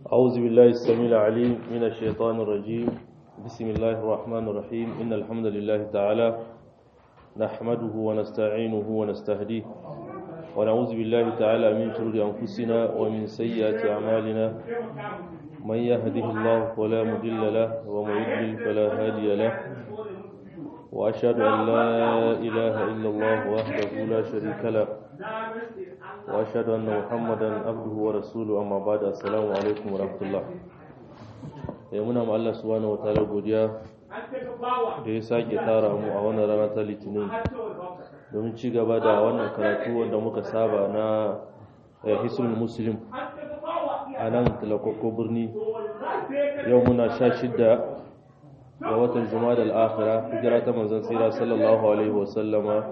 أعوذ بالله السميع العليم من الشيطان الرجيم بسم الله الرحمن الرحيم إن الحمد لله تعالى نحمده ونستعينه ونستهديه ونعوذ بالله تعالى من شرور أنفسنا ومن سيئات أعمالنا من يهده الله فلا مضل له ومن يضلل فلا هادي له وأشهد أن لا إله إلا الله وحده لا شريك له وأشهد أن محمدا عبده ورسوله أما بعد السلام عليكم ورحمة الله muna ma Allah subhanahu wa ta'ala godiya da ya sake tara mu a wannan rana ta litinin domin ci gaba da wannan karatu wanda muka saba na hisul muslim a nan talakoko birni yau muna sha shidda ga watan juma'a al-akhira hijira ta manzon tsira sallallahu alaihi wasallama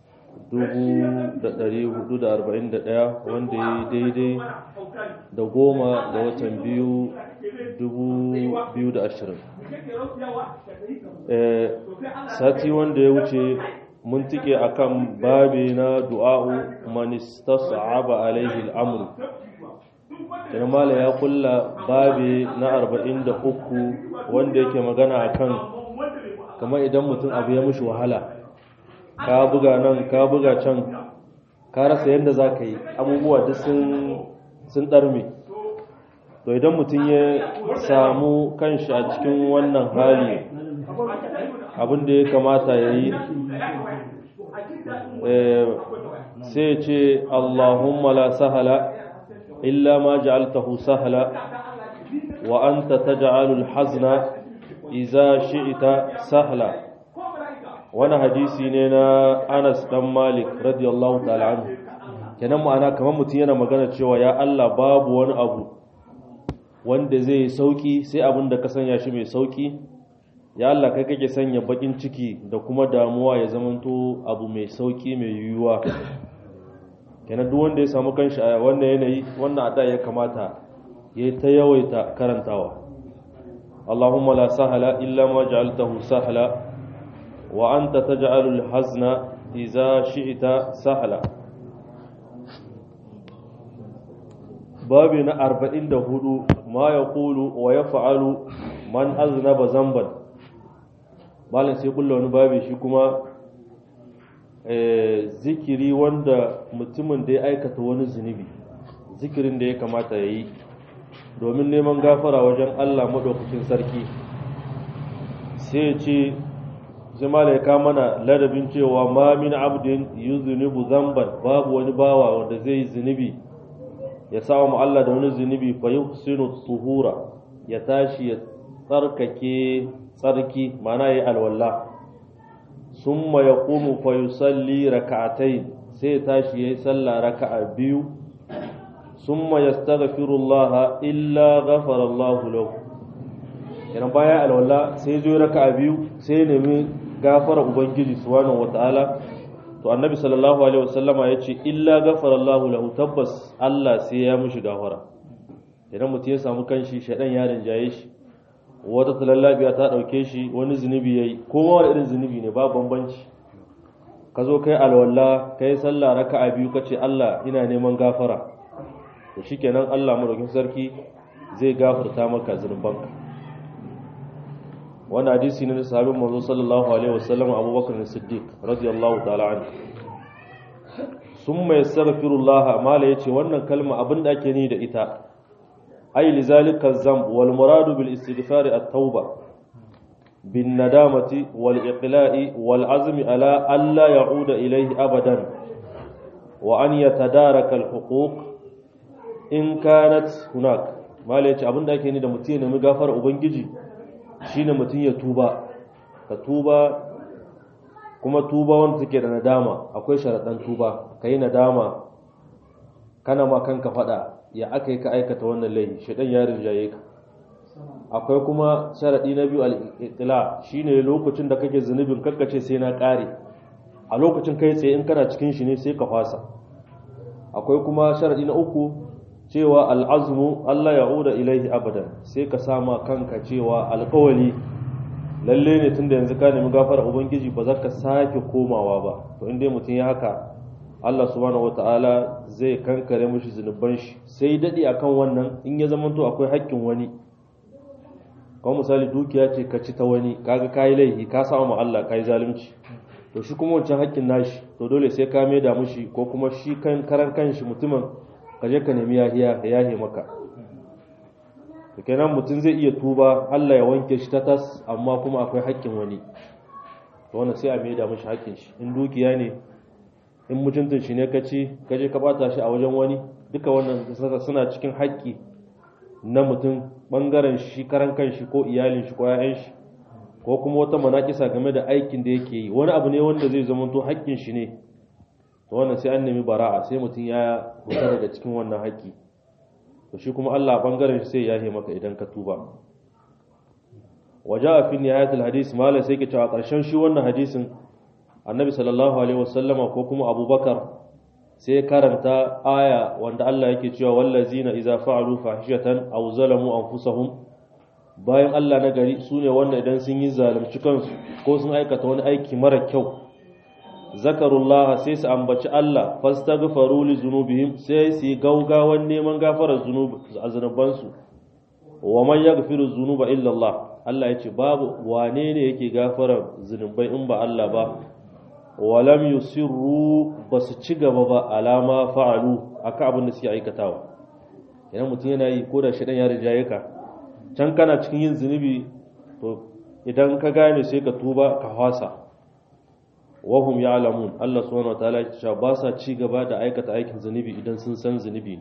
1441 wanda ya daidai da goma ga watan biyu 2020 sati wanda ya wuce mun tike akan babi na du'a'u man istas'aba alaihi al-amr kenan mala ya kulla babi na 43 wanda yake magana akan kamar idan mutum abu ya mushi wahala ka buga nan ka buga can ka rasa yadda za ka yi abubuwa duk sun ɗarme to idan mutum ya samu kanshi a cikin wannan hali abin da ya kamata ya yi sai ce allahumma la sahala illa ma ja'altahu sahala wa anta taj'alul hazna iza shi'ita sahla wani hadisi ne na Anas dan Malik radiyallahu ta'ala anhu kenan ma'ana kamar mutum yana magana cewa ya Allah babu wani abu wanda zai sauki sai abin da ka sanya shi mai sauki ya Allah kai kake sanya bakin ciki da kuma damuwa ya zamanto abu mai sauki mai yiwuwa kenan duk wanda ya samu kanshi a wannan yanayi wannan ada ya kamata ya ta yawaita karantawa اللهم لا سهل إلا ما جعلته سهلا وأنت تجعل الحزن إذا شئت سهلا بابنا أربعين دهدو ما يقول ويفعل من أذنب ذنبا malam sai kulla wani babi shi kuma zikiri wanda mutumin da ya aikata wani zunubi zikirin da ya kamata ya yi domin neman gafara wajen Allah maɗaukacin sarki sai ce zama da ya mana ladabin cewa ma min abdin yi zunubu zamban babu wani bawa wanda zai yi zunubi ya samu Allah da wani zunubi fa yi tuhura ya tashi ya tsarkake tsarki mana ya alwallah sun ma ya ƙumu fa yi salli raka'atai sai ya tashi ya yi sallah raka'a biyu ثم يستغفر الله إلا غفر الله له kenan baya alwala sai zo raka biyu sai nemi gafara ubangiji subhanahu wataala to annabi sallallahu alaihi wasallama yace illa ghafara Allah lahu tabbas Allah sai ya mishi gafara idan mutum ya samu kanshi shedan ya rinjaye shi wata talallabiya ta dauke shi wani zunubi yayi kowa wani irin zunubi ne ba bambanci ka zo kai alwala kai sallah raka'a biyu kace Allah ina neman gafara to shikenan Allah madaukin sarki zai gafarta maka zunubanka wannan hadisi ne na sahabin manzo sallallahu alaihi wasallam Abubakar Siddiq radiyallahu ta'ala anhu summa yastaghfirullah mala yace wannan kalma abinda ake ni da ita ay lizalika zamb wal muradu bil istighfar at-tauba bin nadamati wal iqla'i wal azmi ala alla ya'uda ilayhi abadan wa an yatadaraka al huquq in kanat hunak mala yace abinda ake ni da mutum ya nemi gafara ubangiji shine mutum ya tuba ka tuba kuma tuba wanda take da nadama akwai sharadan tuba kai nadama kana ma kanka fada ya aka yi ka aikata wannan laifi shedan ya rinjaye ka akwai kuma sharadi na biyu al-iqla shine lokacin da kake zunubin kakkace sai na kare a lokacin kai tsaye in kana cikin shi ne sai ka fasa akwai kuma sharadi na uku cewa al'azmu Allah ya uda ilaihi abadan sai ka sama kanka cewa alkawali lalle ne tunda yanzu ka nemi gafara ubangiji ba za ka sake komawa ba to inda mutum ya haka Allah subhanahu wata'ala zai kankare mishi zunuban shi sai dadi akan wannan in ya zama to akwai haƙƙin wani kamar misali dukiya ce ka ci ta wani kaga kayi laifi ka samu ma Allah kayi zalunci to shi kuma wancan haƙƙin nashi to dole sai ka maida mishi ko kuma shi kan karan kanshi mutumin ka je ka nemi yahiya ya yahe maka to kenan mutum zai iya tuba Allah ya wanke shi ta tas amma kuma akwai haƙƙin wani to wannan sai a maida mishi haƙƙin shi in dukiya ne in mutuntun shi ne ka ci ka je ka bata shi a wajen wani duka wannan suna cikin haƙƙi na mutum bangaren shi karan kanshi ko iyalin shi ko ƴaƴan shi ko kuma wata manakisa game da aikin da yake yi wani abu ne wanda zai zama to haƙƙin shi ne to wannan sai an nemi bara'a sai mutum ya fita daga cikin wannan haƙƙi to shi kuma Allah bangaren shi sai ya yi maka idan ka tuba waja fi nihayatul hadis malai sai ke cewa ƙarshen shi wannan hadisin annabi sallallahu alaihi wasallama ko kuma abubakar sai karanta aya wanda Allah yake cewa wallazina idza fa'alu fahishatan aw zalamu anfusahum bayan Allah na gari sune wanda idan sun yi zalunci kansu ko sun aikata wani aiki mara kyau zakarullah sai su ambaci Allah fastaghfaru li zunubihim sai su yi gaugawan neman gafarar zunubansu wa man yaghfiru zunuba illa Allah Allah yace babu wane ne yake gafarar zunubai in ba Allah ba walam yusirru basu ci gaba ba alama fa'alu aka abin da suke aikatawa idan mutum yana yi ko da shi dan ya rijaye ka can kana cikin yin zunubi to idan ka gane sai ka tuba ka hwasa wahum ya'lamun Allah subhanahu wataala ya ce ba sa ci gaba da aikata aikin zunubi idan sun san zunubi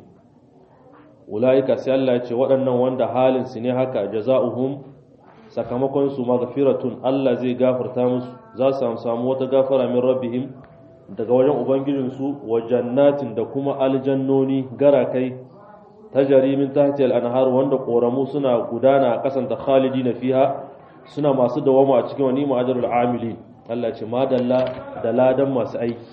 ulaika sai Allah ya ce waɗannan wanda halin su ne haka jaza'uhum sakamakon su maghfiratun Allah zai gafarta musu za su samu wata gafara min rabbihim daga wajen ubangijin su wa jannatin da kuma aljannoni garakai tajari min tahti al-anhar wanda koramu suna gudana a kasan ta khalidina fiha suna masu dawama a cikin wani ma'ajarul amilin Allah ce madalla da ladan masu aiki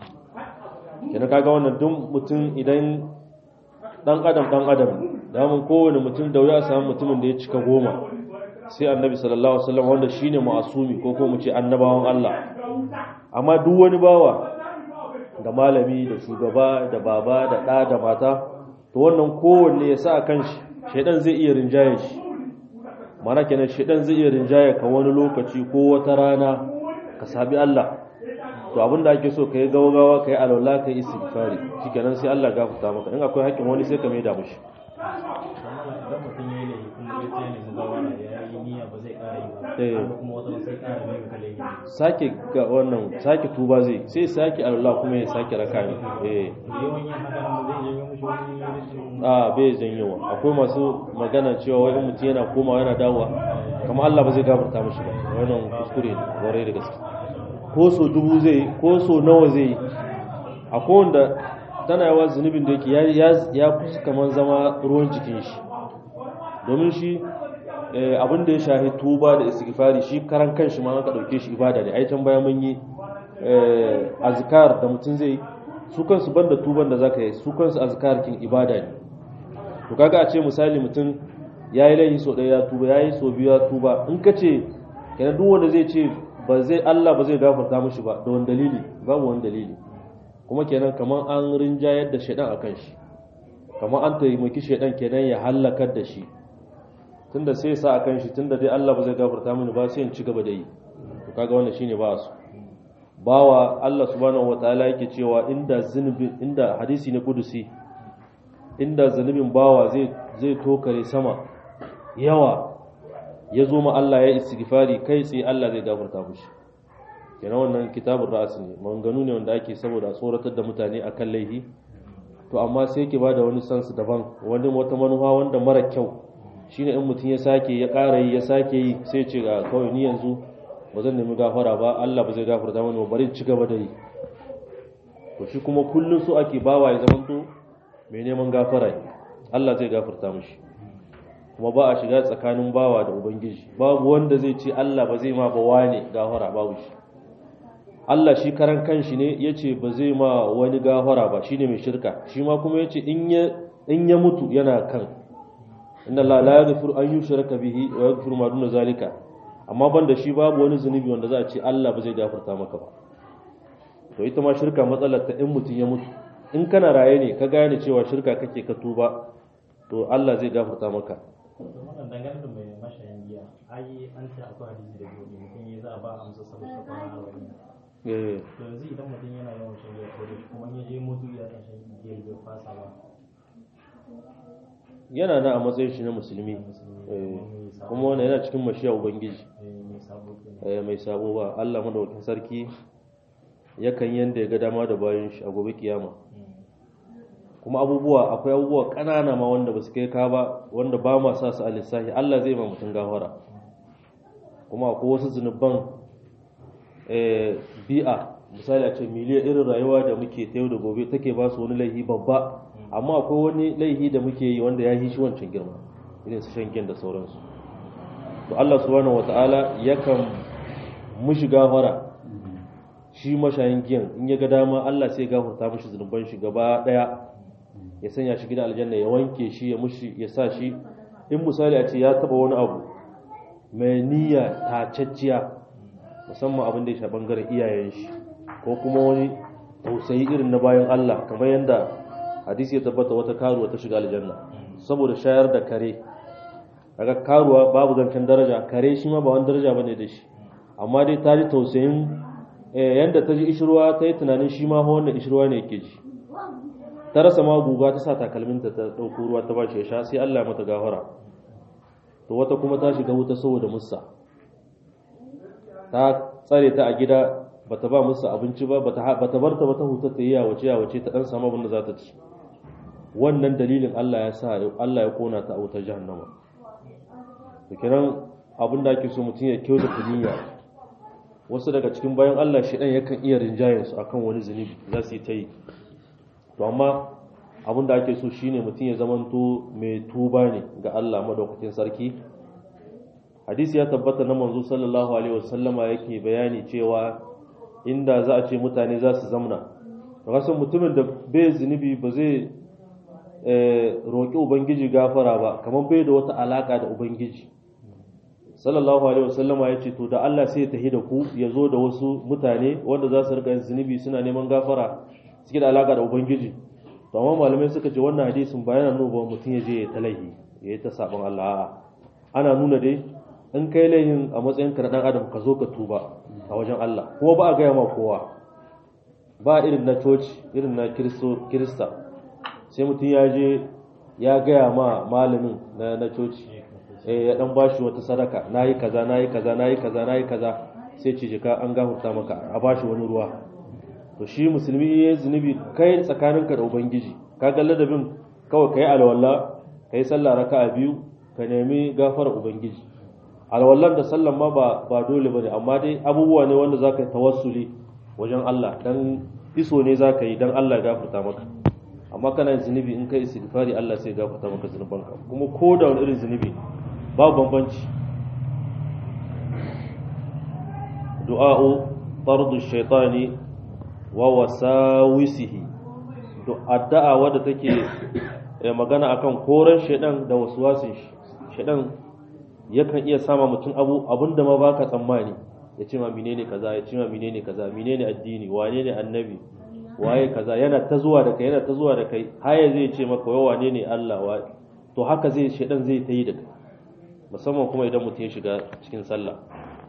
kina kaga wannan duk mutum idan dan adam dan adam da mun kowane mutum da wuya samu mutumin da ya cika goma sai annabi sallallahu alaihi wasallam wanda shine ma'asumi ko ko mu ce annabawan Allah amma duk wani bawa da malami da shugaba da baba da ɗa da mata to wannan kowanne ya sa kan shi shaidan zai iya rinjaye shi mana kenan shaidan zai iya rinjaye ka wani lokaci ko wata rana ka sabi Allah to abinda ake so ka yi gawa ka yi alwala ka yi istighfari shikenan sai Allah gafarta maka in akwai haƙƙin wani sai ka mai da mushi idan mutum ya yi laifi kuma ya ce ne mugawara ya yi niyya ba zai ƙara yi ba Eh. haka kuma wata sai ƙara mai ka laifi sake ga wannan sake tuba zai sai sake alwala kuma ya sake raka ne eh yawan yin haka nan zai janyo mishi wani rashin a bai janyowa akwai masu magana cewa wai in mutum yana komawa yana dawowa kamar Allah ba zai gafarta mishi ba wannan kuskure ne kwarai da gaske ko so dubu zai yi, ko so nawa zai yi akwai wanda tana yawa zunubin da yake ya- ya ya kusa kamar zama ruwan jikin shi domin shi eh, abin da ya shahi tuba da istighfari shi karan kanshi ma aka dauke shi ibada ne ai can baya mun yi eh, azkar da mutum zai yi su kansu banda tuban da zaka yi su kansu azkar kin ibada ne to kaga a ce misali mutum yayi laifi so ɗaya ya tuba yayi so biyu ya tuba in ka ce kenan duk wanda zai ce ba zai Allah ba zai gafarta mishi ba da wani dalili babu wani dalili kuma kenan kamar an rinjayar da shaidan akan shi kamar an taimaki shaidan kenan ya halakar da shi tunda sai ya sa akan shi tunda dai Allah ba zai gafarta mini ba sai in ci gaba da yi to kaga wannan shine ba su bawa Allah subhanahu wataala yake cewa inda zunubi inda hadisi ne kudusi inda zunubin bawa zai zai tokare sama yawa ya zo ma Allah ya istighfari kai tsaye Allah zai gafarta mishi kenan wannan kitabun ra'as ne maganganu ne wanda ake saboda tsoratar da mutane akan laifi to amma sai yake bada wani sansu daban wani wata manufa wanda mara kyau shine in mutum ya sake ya ƙara yi ya sake yi sai ce ga kawai ni yanzu ba zan nemi gafara ba Allah ba zai gafarta mani ba bari in ci gaba da yi to shi kuma kullun so ake bawa ya zamanto mai neman gafara ne Allah zai gafarta mishi kuma ba a shiga tsakanin bawa da ubangiji babu wanda zai ce Allah ba zai ma ba wane gafara babu shi Allah shi karan kanshi ne yace ba zai ma wani gafara ba shine mai shirka shi ma kuma yace in ya in ya mutu yana kan inna Allah la yaghfiru an yushraka bihi wa yaghfiru ma duna zalika amma banda shi babu wani zunubi wanda za a ce Allah ba zai gafarta maka ba to ita ma shirka matsalar ta in mutum ya mutu in kana raye ne ka gane cewa shirka kake ka tuba to Allah zai gafarta maka wannan dangane da mai mashayin giya ai an ce akwai hadisi da gobe mutum ya za a ba amsa saboda kwana arba'in eh to yanzu idan mutum yana yawan shan giya ko da shi kuma in ya je mutu ya dan shan giya bai fasa ba yana nan a matsayin shi na musulmi eh, kuma wannan yana cikin mashiya ubangiji eh, mai sabo kenan eh, mai sabo ba Allah madaukakin sarki yakan yanda ya ga dama da bayan shi a gobe kiyama kuma abubuwa akwai abubuwa ƙanana ma wanda ba su kai ka ba wanda ba ma sa su a lissahi Allah zai ma mutum gafara kuma akwai wasu zunuban eh, bi'a misali a ce miliyan irin rayuwa da muke ta yau da gobe take ba su wani laihi babba amma akwai wani laihi da muke yi wanda ya yi shi wancan girma irin su shan giyan da sauransu to Allah subhanahu wata'ala yakan mushi gafara shi mashayin giyan in ya ga dama Allah sai ya gafarta mishi zunuban shi gaba daya ya sanya shi gidan aljanna ya wanke shi ya mushi ya sa shi in misali a ce ya taba wani abu mai niyya tacacciya musamman abin da ya sha bangaren iyayen shi ko kuma wani tausayi irin na bayan Allah kamar yadda hadisi ya tabbata wata karuwa ta shiga aljanna saboda shayar da kare kaga karuwa babu zancen daraja kare shi ma ba wani daraja bane da shi amma dai ta ji tausayin eh, yanda ta ji ishirwa ta yi tunanin shi ma wannan ishirwa ne yake ji ta rasa ma guga ta sa takalminta ta ɗauko ruwa ta bashi ya sha sai Allah ya mata gafara to wata kuma ta shiga wuta saboda musa ta tsare ta a gida bata ba musu abinci ba bata bata barta ba ta huta ta yi yawace yawace ta dan samu abin da za ta ci wannan dalilin Allah ya sa Allah ya kona ta a wutar jahannama to kiran abin da ake so mutum ya kyauta niyya wasu daga cikin bayan Allah shi dan yakan iya rinjayen su akan wani zunubi za su yi ta yi to amma abin da ake so shine mutum ya zamanto mai tuba ne ga Allah madaukakin sarki hadisi ya tabbata na manzo sallallahu alaihi wasallama yake bayani cewa inda za a ce mutane za su zamna rasan mutumin da bai zunubi ba zai roƙi ubangiji gafara ba kamar bai da wata alaka da ubangiji sallallahu alaihi wasallama ya ce to da Allah sai ya tahi da ku ya zo da wasu mutane wanda za su rika yin zunubi suna neman gafara suke da alaka da ubangiji to amma malamai suka ce wannan hadisin ba yana nuna ba mutum ya je ya talahi ya yi ta sabon Allah a'a ana nuna dai in kai laihin a matsayin ka na dan adam ka zo ka tuba a wajen Allah kuma ba a gaya ma kowa ba irin na coci irin na kirista sai mutum ya je ya gaya ma malamin na na coci eh ya dan bashi wata sadaka nayi kaza nayi kaza nayi kaza nayi kaza sai ce jika an gafurta maka a bashi wani ruwa to shi musulmi ya zunubi kai tsakaninka da ubangiji ka ga ladabin kawai kai alwala kai sallah raka'a biyu ka nemi gafara ubangiji alwallan da sallan ma ba ba dole bane amma dai abubuwa ne wanda zaka yi tawassuli wajen Allah dan iso ne zaka yi dan Allah ya gafarta maka amma kana yin zunubi in kai istighfari Allah sai ya gafarta maka zunubanka kuma ko da wani irin zunubi babu bambanci du'a'u fardu shaytani wa wasawisihi addu'a wadda take magana akan koran shaidan da waswasin shi shaidan yakan iya sama mutum abu abinda ma baka tsammani ya ce ma menene kaza ya ce ma menene kaza menene addini wane ne annabi waye kaza yana ta zuwa da kai yana ta zuwa da kai haya zai ce maka wai wane ne Allah wa to haka zai shaidan zai ta yi da kai musamman kuma idan mutum ya shiga cikin sallah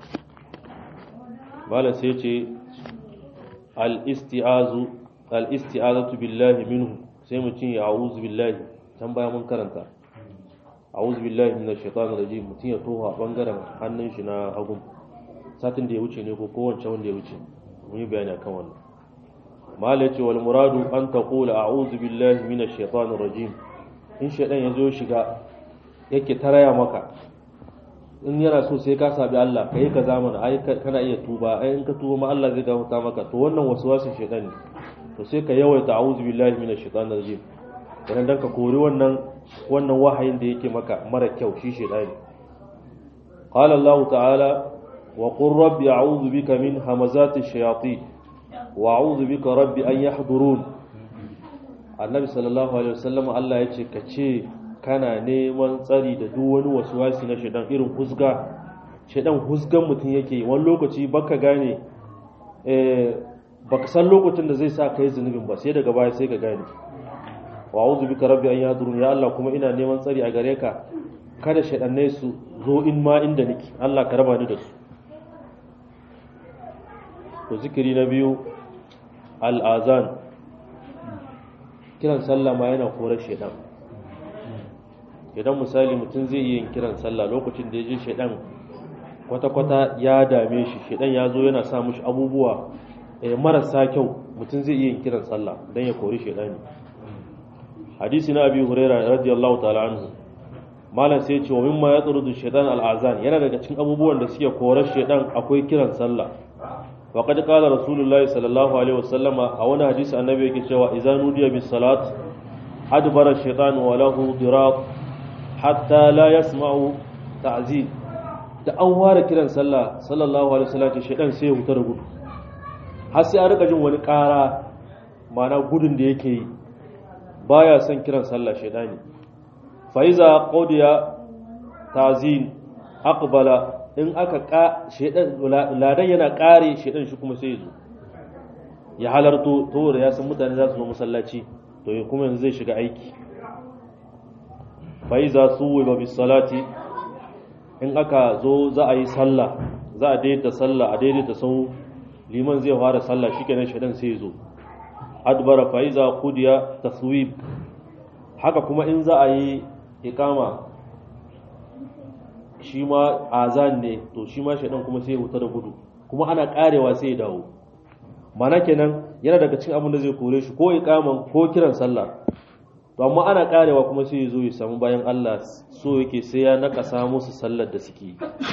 malam sai ce al-isti'azu al-isti'azatu billahi minhu sai mutum ya a'udhu billahi can baya mun karanta a'udhu billahi minash shaitanir rajim mutum ya toha bangaren hannun shi na hagun satin da ya wuce ne ko kowace wanda ya wuce mun yi bayani akan wannan mal yace wal muradu an taqula a'udhu billahi minash shaitanir rajim in shaitan ya zo shiga yake taraya maka in yana so sai ka sabi Allah kai ka zamana ai kana iya tuba ai in ka tuba ma Allah zai gafarta maka to wannan waswasin shaitan ne to sai ka yawaita a'udhu billahi minash shaitanir rajim idan dan ka kori wannan wannan wahayin da yake maka mara kyau shi shaitani qala Allah ta'ala wa qur rabbi a'udhu bika min hamazati shayatin wa a'udhu bika rabbi an yahdurun annabi sallallahu alaihi wasallam Allah yace ka ce kana neman tsari da duk wani waswasi na shaitan irin husga shaitan husgan mutum yake wani lokaci baka gane eh baka san lokacin da zai sa kai zunubin ba sai daga baya sai ka gane wa a'udhu bika rabbi an yahdurun ya Allah kuma ina neman tsari a gare ka kada shaɗannai su zo in ma inda nake Allah ka raba ni da su to zikiri na biyu al'azan kiran sallah ma yana korar shaidan idan misali mutum zai yi yin kiran sallah lokacin da ya je shaidan kwata-kwata ya dame shi shaidan ya zo yana sa mushi abubuwa marasa kyau mutum zai iya yin kiran sallah don ya kori shaidani hadisi na abi huraira radiyallahu ta'ala anhu malam sai ce wa mimma ya tsuru shaitan al'azan yana daga cikin abubuwan da suke korar shaitan akwai kiran sallah wa qad qala rasulullahi sallallahu alaihi wasallama a wani hadisi annabi yake cewa idza nudiya bis salat adbara shaitan wa lahu diraq hatta la yasma'u ta'zib da an ware kiran sallah sallallahu alaihi wasallam ce shaitan sai ya huta da gudu har sai an rika jin wani ƙara ma'ana gudun da yake yi baya son kiran sallah shaitani faiza qodiya tazin aqbala in aka ka shedan ladan yana kare shedan shi kuma sai zo ya halarto to da ya san mutane za su zo masallaci to kuma yanzu zai shiga aiki faiza suwa bis salati in aka zo za a yi sallah za a daidaita sallah a daidaita sau liman zai fara sallah shikenan shedan sai zo adbara faiza qudiya taswib haka kuma in za a yi ikama shi ma azan ne to shi ma shaidan kuma sai ya huta da gudu kuma ana karewa sai ya dawo mana kenan yana daga cikin abin da zai kore shi ko ikaman ko kiran sallah to amma ana karewa kuma sai ya zo ya samu bayan Allah so yake sai ya nakasa musu sallar da suke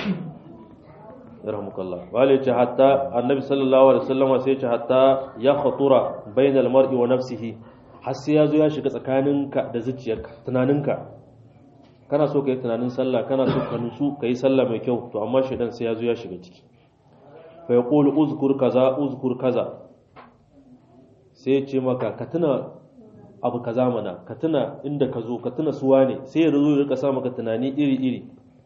rahmukallah wale ce hatta annabi sallallahu alaihi wasallam sai ya ce hatta ya khatura bainal mar'i wa nafsihi har sai ya zo ya shiga tsakaninka da zuciyarka tunaninka kana so ka yi tunanin sallah kana so ka nutsu ka yi sallah mai kyau to amma shaidan sai ya zo ya shiga ciki fa yaqulu uzkur kaza uzkur kaza sai ya ce maka ka tuna abu kaza mana ka tuna inda ka zo ka tuna suwa ne sai ya zo ya rika sa maka tunani iri iri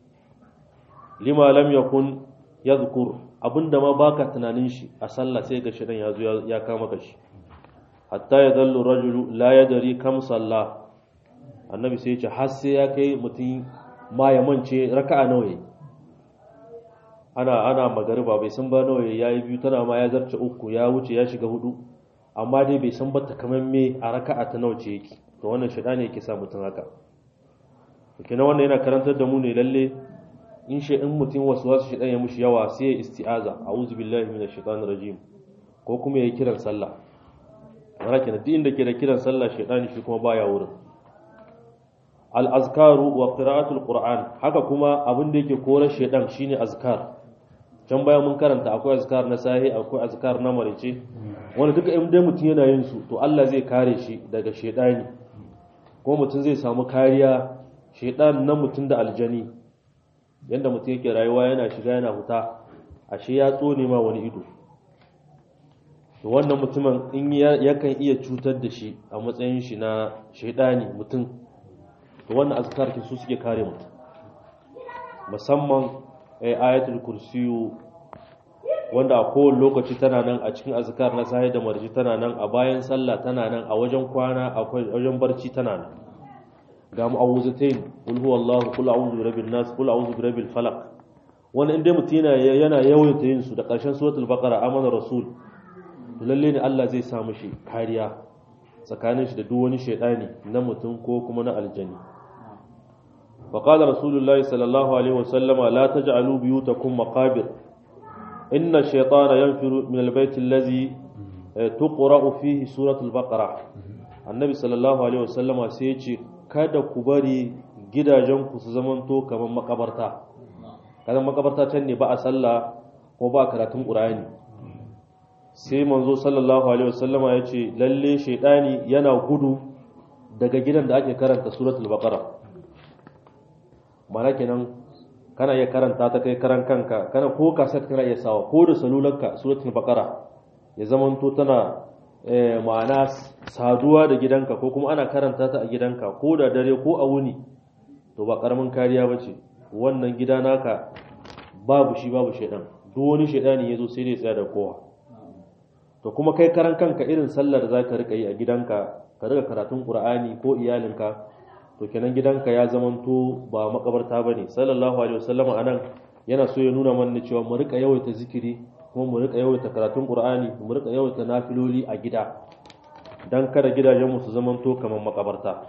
lima lam yakun yadhkur abinda ma baka tunanin shi a sallah sai ga shaidan ya zo ya kama ka shi hatta ya zallu rajulu la ya dari kam salla annabi sai ya ce har sai ya kai mutum ma ya mance raka'a nawa yayi ana ana magariba bai san ba nawa yayi biyu tana ma ya zarce uku ya wuce ya shiga hudu amma dai bai san ba takamamme a raka'a ta nawa ce yake to wannan shida ne yake sa mutum haka kina wannan yana karantar da mu ne lalle in shi in mutum wasu wasu shidan ya mushi yawa sai ya isti'aza a'udhu billahi minash shaitanir rajim ko kuma yayi kiran sallah mana kenan duk inda ke da kiran sallah shaitani shi kuma baya wurin al-azkaru wa qira'atul qur'an haka kuma abin da yake korar shaitan shine azkar can bayan mun karanta akwai azkar na sahi akwai azkar na marice wanda duka in dai mutum yana yin su to Allah zai kare shi daga shaitani ko mutum zai samu kariya shaitan na mutum da aljani yanda mutum yake rayuwa yana shiga yana fita ashe ya tsone ma wani ido to wannan mutumin in yakan iya cutar da shi a matsayin shi na shaidani mutum to wannan azkar su suke kare mutum musamman ayatul kursiyu wanda a kowane lokaci tana nan a cikin azkar na sahi da marji tana nan a bayan sallah tana nan a wajen kwana a wajen barci tana nan ga mu'awuzatain qul huwallahu qul a'udhu birabbin nas qul a'udhu birabbil falaq wannan inda mutum yana yana yawaita yin su da ƙarshen suratul baqara amana rasul lalle ne Allah zai sa mishi kariya tsakanin shi da duk wani shaidani na mutum ko kuma na aljani wa qala rasulullahi sallallahu alaihi wasallama la taj'alu biyutakum maqabir inna ash-shaytana yanfiru min al-bayt allazi tuqra'u fihi suratul baqara annabi sallallahu alaihi wasallama sai ya ce kada ku bari gidajenku su zamanto kamar makabarta kadan makabarta can ne ba a sallah ko ba karatun qur'ani sai manzo sallallahu alaihi wasallama ya ce lalle shaidani yana gudu daga gidan da ake karanta suratul baqara mana kenan kana iya karanta ta kai karan kanka kana ko kaset kana iya sawa ko da salulanka suratul baqara ya zamanto tana ma'ana saduwa da gidanka ko kuma ana karanta ta a gidanka ko da dare ko a wuni to ba karamin kariya bace wannan gida naka babu shi babu shaidan duk wani shaidani yazo sai dai tsaya da kowa to to kuma kai karan kanka irin sallar da zaka rika yi a gidanka ka rika karatun qur'ani ko iyalinka to kenan gidanka ya zamanto ba makabarta bane sallallahu alaihi wasallam anan yana so ya nuna mana cewa mu rika yawaita zikiri kuma mu rika yawaita karatun qur'ani mu rika yawaita nafiloli a gida dan kada gidajen mu su zamanto kamar makabarta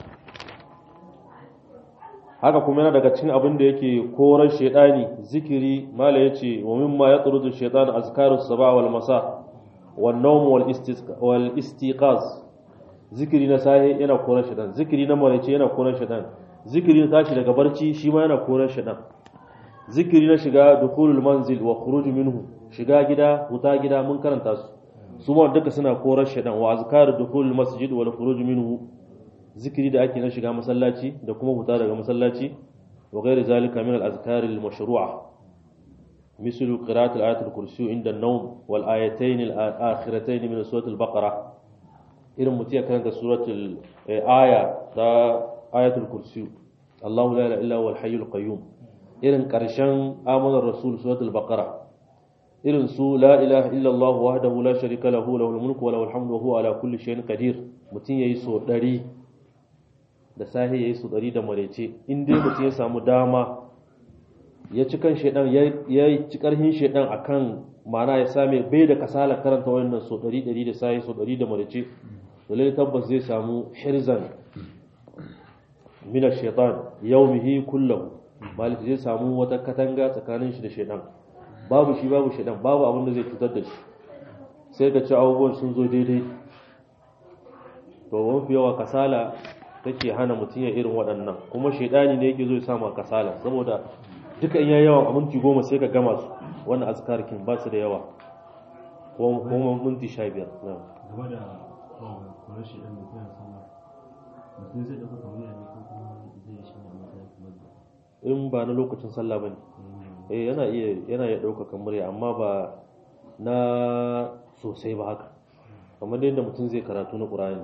haka kuma yana daga cikin abin da yake koran shedani zikiri mala yace wa mimma yatrudu shaytan azkarus sabah wal masa wan nawm wal wal istiqaz zikiri na sahi yana koran shedan zikiri na maraice yana koran shedan zikiri na tashi daga barci shi ma yana koran shedan zikiri na shiga dukhulul manzil wa khuruj minhu shiga gida huta gida mun karanta su su ma duka suna koran shedan wa azkaru dukhulul masjid wal khuruj minhu zikiri da ake na shiga masallaci da kuma huta daga masallaci wa ghairi zalika min al-azkar al-mashru'a مثل قراءة الآية الكرسي عند النوم والآيتين الآخرتين من سورة البقرة إذا متي كانت سورة الآية دا آية الكرسي الله لا إله إلا هو الحي القيوم إذا كرشان آمن الرسول سورة البقرة إذا سو لا إله إلا الله وحده لا شريك له له الملك وله الحمد وهو على كل شيء قدير متي يسو دري da sahi ya yi su ɗari da marece in dai mutum ya samu dama ya ci kan shaidan ya ci ƙarfin shaidan a kan mana ya same bai da kasala karanta wannan so ɗari ɗari da sahi so ɗari da marece da lalle tabbas zai samu hirzan mina shaitan yaumihi kullahu malik zai samu wata katanga tsakanin shi da shaidan babu shi babu shaidan babu abin da zai cutar da shi sai ka ci abubuwan sun zo daidai to mafi yawa kasala take hana mutum ya irin waɗannan kuma shaidani ne yake zo ya sama kasala saboda duka in yayi yawan a minti goma sai ka gama su wannan azkarkin ba su da yawa ko kuma minti sha biyar game da kwanar shaidan da kuma sallah mutum zai ɗauka kamar yana ko kuma zai shi ne matsayin kamar da in ba na lokacin sallah bane eh yana iya yana iya ɗaukakan murya amma ba na sosai ba haka kamar yadda mutum zai karatu na ƙur'ani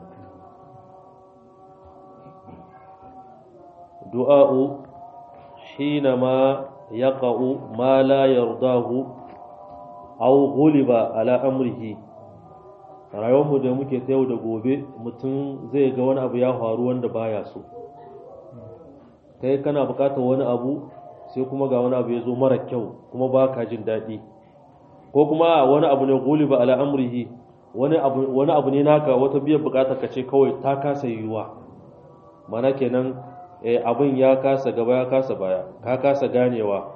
du'a'u hinama yaqa'u ma la yardahu aw ghuliba ala amrihi rayuwarmu da muke ta yau da gobe mutum zai ga wani abu ya faru wanda baya so kai kana bukatar wani abu sai kuma ga wani abu ya zo mara kyau kuma ba ka jin daɗi ko kuma wani abu ne ghuliba ala amrihi wani abu wani abu ne naka wata biyan bukatar ka ce kawai ta kasa yiwuwa mana kenan abin ya kasa gaba ya kasa baya ka kasa ganewa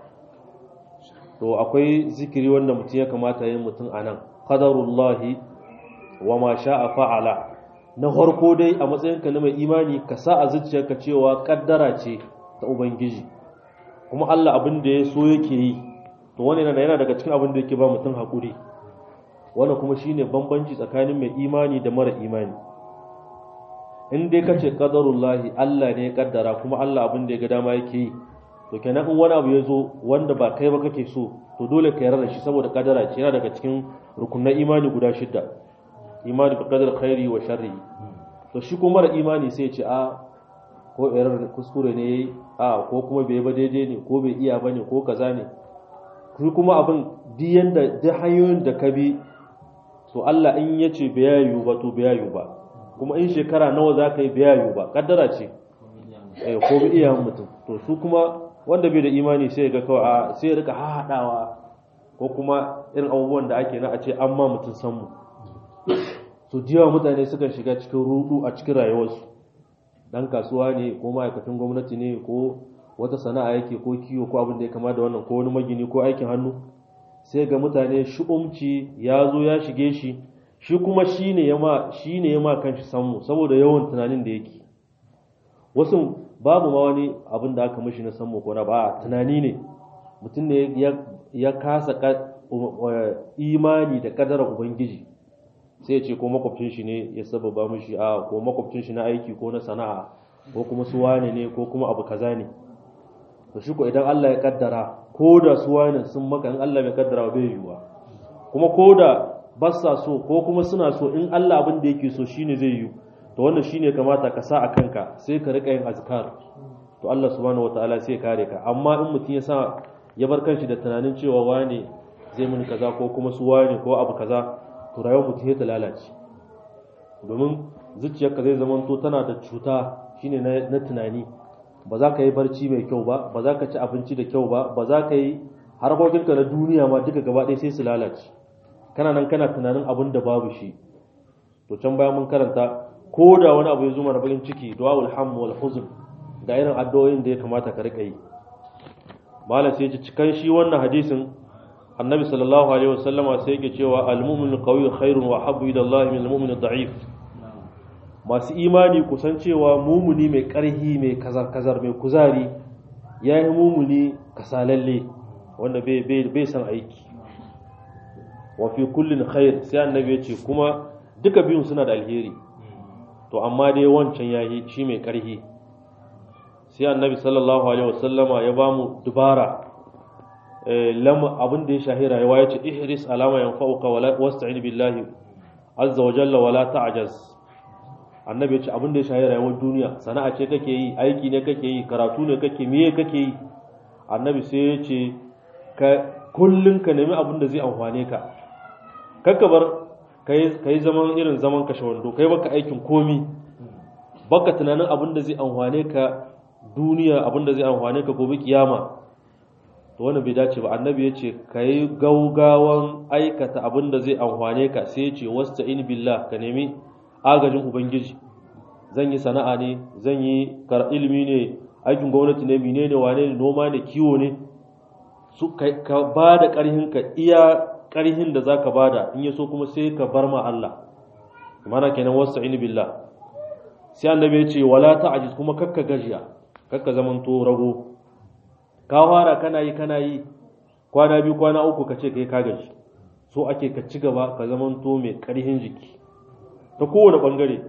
to akwai zikiri wanda mutum ya kamata yin mutum a nan qadarullahi wa ma sha'a fa'ala na farko dai a matsayinka na mai imani ka sa a zuciyarka cewa kaddara ce ta ubangiji kuma Allah abin da ya so yake yi to wannan yana yana daga cikin abin da yake ba mutum hakuri wannan kuma shine bambanci tsakanin mai imani da mara imani in dai kace qadarullahi Allah ne ya kaddara kuma Allah abin da ya ga dama yake yi to kenan in wani abu ya zo wanda ba kai ba kake so to dole ka yarda da shi saboda kaddara ce yana daga cikin rukunan imani guda shidda imani bi qadar khairi wa sharri to shi kuma mara imani sai ya ce a ko irar kuskure ne yayi a ko kuma bai ba daidai ne ko bai iya bane ko kaza ne shi kuma abin duk yanda duk hanyoyin da ka bi to Allah in ya ce bai yayu ba to bai yayu ba kuma in shekara nawa za ka yi bai yayu ba kaddara ce eh ko bai iya mutum to su kuma wanda bai da imani sai ga kawai a sai ya rika haɗawa ko kuma irin abubuwan da ake na a ce an ma mutum san mu su jiwa mutane suka shiga cikin rudu a cikin rayuwarsu dan kasuwa ne ko ma'aikatan gwamnati ne ko wata sana'a yake ko kiwo ko abin da ya kama da wannan ko wani magini ko aikin hannu sai ga mutane shi'umci ya zo ya shige shi shi kuma shi ne ya ma shi ne ya ma kanshi sanmu saboda yawan tunanin da yake wasu babu ma wani abin da aka mishi na sanmu ko na ba tunani ne mutum ne ya kasa imani da kadarar ubangiji sai ya ce ko makwabcin shi ne ya sababa mishi a ko makwabcin shi na aiki ko na sana'a ko kuma su wane ne ko kuma abu kaza ne to shi ko idan Allah ya kaddara ko da su wane sun maka in Allah bai kaddara bai yiwuwa kuma ko da ba sa so ko kuma suna so in Allah abin da yake so shine zai yiwu to wannan shine kamata ka sa a kanka sai ka rika yin azkar to Allah subhanahu wataala sai ya kare ka amma in mutum ya sa ya bar kanshi da tunanin cewa wane zai mun kaza ko kuma su wane ko abu kaza to to rayuwar mutum ta lalace domin zuciyarka zai zama to tana da cuta shine na tunani ba za ka yi barci mai kyau ba ba za ka ci abinci da kyau ba ba za ka yi harkokinka na duniya ma duka gaba ɗaya sai su lalace kana nan kana tunanin abin da babu shi to can bayan mun karanta ko da wani abu ya zo mana bakin ciki du'aul ham wal huzn ga irin addu'o'in da ya kamata ka rika yi malam sai ya cikan shi wannan hadisin annabi sallallahu alaihi wasallama sai yake cewa al-mu'minu qawiyyun khairun wa habbu ila Allah min al-mu'min ad-da'if masu imani kusan cewa mumuni mai ƙarhi mai kazar-kazar mai kuzari ya yi mumuni kasalalle wanda bai san aiki wafi kullum khair sai annabi ya ce kuma duka biyun suna da alheri to amma dai wancan ya yi shi mai ƙarhi sai annabi sallallahu alaihi wasallama ya ba mu dubara abin da ya shahi rayuwa ya ce ihris alama yanfa'uka wasta'in billahi azza wa jalla wala ta'jaz annabi ya ce abin da ya shahi rayuwar duniya sana'a ce kake yi aiki ne kake yi karatu ne kake miye kake yi annabi sai ya ce ka kullun ka nemi abin da zai amfane ka kakka bar ka yi zaman irin zaman kashe wando kai baka aikin komi baka tunanin abin da zai amfane ka duniya abin da zai amfane ka gobe kiyama to wannan bai dace ba annabi ya ce ka yi gaugawan aikata abin da zai amfane ka sai ya ce wasta'in billah ka nemi agajin ubangiji zan yi sana'a ne zan yi ilimi ne aikin gwamnati ne mine ne wane ne noma ne kiwo ne su ka ba da ƙarhin ka iya ƙarhin da za ka ba da in ya so kuma sai ka bar ma Allah mana kenan wasu in billah sai annabi ya ce wala ta'ajiz kuma kakka gajiya kakka zaman to rago ka fara kana yi kana yi kwana biyu kwana uku ka ce kai ka gaji so ake ka ci gaba ka zaman to mai ƙarhin jiki ta kowane ɓangare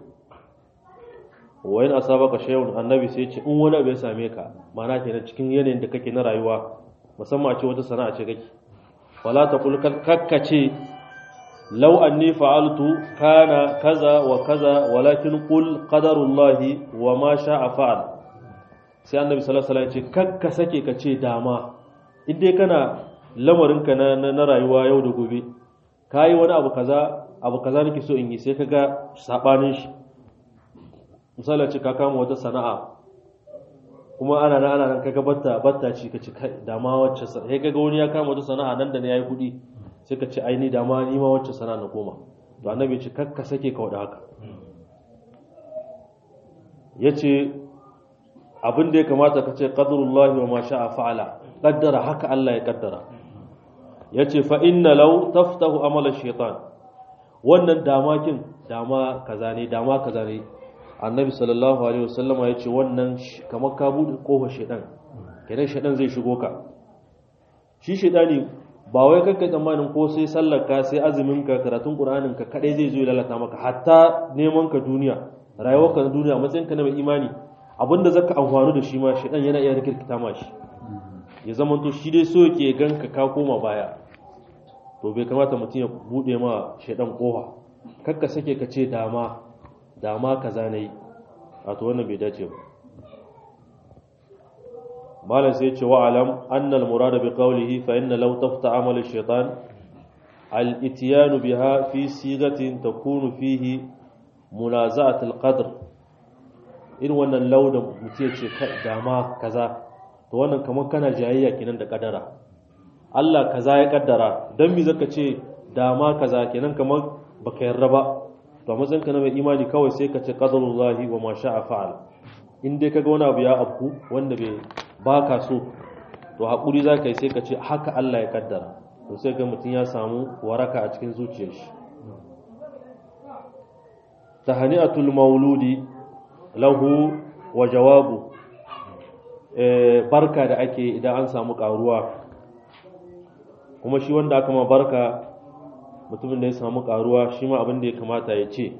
wayan asaba ka shayun annabi sai ce in wani abu ya same ka mana kenan cikin yanayin da kake na rayuwa musamman a ce wata sana'a ce kake wala ta kul kakkace law anni fa'altu kana kaza wa kaza walakin qul qadarullahi wa ma sha'a fa'al sai annabi sallallahu alaihi wasallam ya ce kakka sake ka ce dama in dai kana lamarinka na na rayuwa yau da gobe kayi wani abu kaza abu kaza nake so in yi sai kaga sabanin shi misali ce ka kama wata sana'a kuma ana nan ana nan kaga batta batta ci ka ci dama wacce sai kaga wani ya kama wata sana'a nan da ne yayi kudi sai ka ci aini dama ni ma wacce sana'a na koma to annabi ce kakka sake ka wada haka yace abin da ya kamata ka ce qadrullahi wa ma sha'a fa'ala qaddara haka Allah ya kaddara yace fa inna law taftahu amala shaytan wannan damakin dama kaza ne dama kaza ne annabi sallallahu alaihi wasallama ya ce wannan kamar ka buɗe ƙofar shaidan kenan shaidan zai shigo ka shi shaidani ba wai kakka tsammanin ko sai sallar ka sai azumin ka karatun qur'anin ka kadai zai zo ya lalata maka hatta neman ka duniya rayuwar ka na duniya matsayin ka na mai imani abinda zaka amfani da shi ma shaidan yana iya rikirkita ma shi ya zama to shi dai so yake ganka ka koma baya to bai kamata mutum ya buɗe ma shaidan ƙofa kakka sake ka ce dama dama kaza nayi a to wannan bai dace ba malam sai ce wa alam anna al murada bi qawlihi fa inna law tafta amal al shaytan al ityan biha fi sigatin takunu fihi munaza'at al qadr in wannan lauda mutum ya ce dama kaza to wannan kamar kana jayayya kenan da kadara Allah kaza ya kaddara dan mi zaka ce dama kaza kenan kamar baka yarda ba to matsayin ka na mai imani kawai sai ka ce qadarullahi wa ma sha'a fa'al in dai kaga wani abu ya afku wanda bai baka so to hakuri zaka yi sai ka ce haka Allah ya kaddara to sai ga mutum ya samu waraka a cikin zuciyar shi tahani'atul mauludi lahu wa jawabu barka da ake idan an samu karuwa kuma shi wanda aka ma barka mutumin da ya samu karuwa shi ma abin da ya kamata ya ce